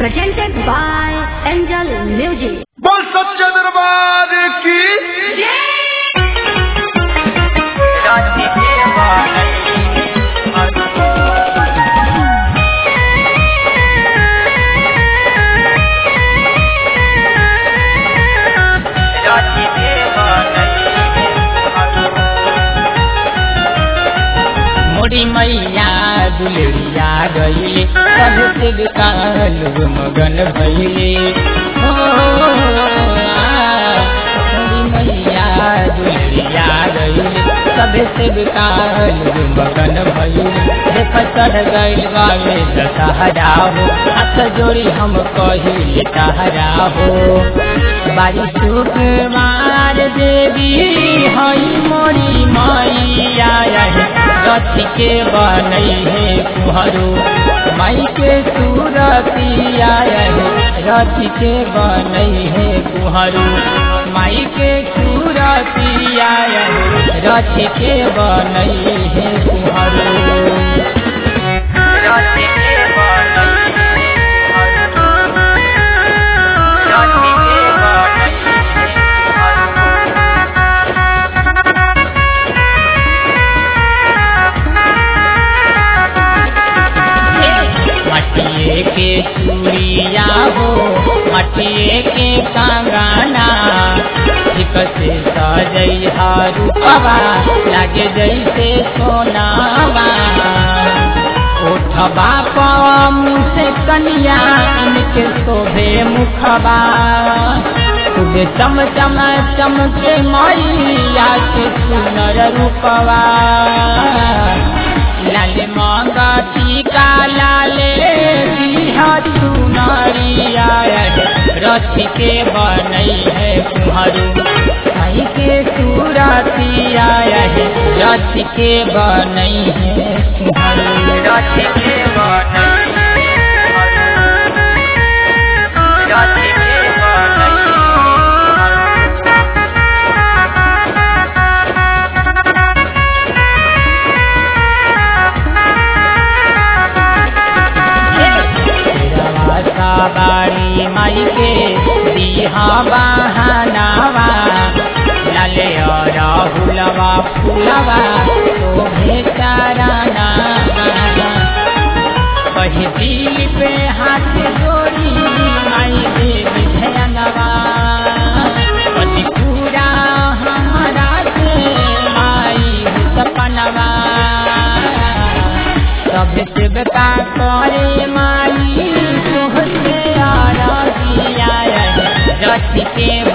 presented by Angel Music. बोल सच्चे दरबार की मोरी मैया दुलरिया गईले सब से कालू मगन भैले हो मोरी मैया दुलरिया गईले सब से कालू मगन भैले देख चढ़ गईल बावे दशहरा हो हाथ जोड़ी हम कहिले कहरा हो बारिश मार देवी हई मोरी मैया रथ के बनई है कुहरू माई के सूरतिया रथ के बनई है कुहरू माई के सूरतिया रथ के बनई है कुहरू रथ के बनई है कुहरू। रथ के बनई मटिए के चूड़िया हो मटिए के कंगना ठीक से सजई रूपवा लागे जैसे सोनावा उठबा पम से कनिया इनके शोभे मुखबा तुझे चम चम चमके मैया के सुनर रूपवा लाल मांगा टीका लाले बिहा सुनारिया रथ के बनई है कुहरू भाई के सूरतिया रथ के बनई है कुहरू रथ के बनई रथ के बनई बाड़ी माई के दिहा बहानावा लाले और हुलवा फुलवा तो भेचाराना कही दिल पे हाथ जोड़ी माई देवी धनवा पति पूरा हमारा से माई सपनवा सब शिवता करे माई तुहसे आरतिया रथ के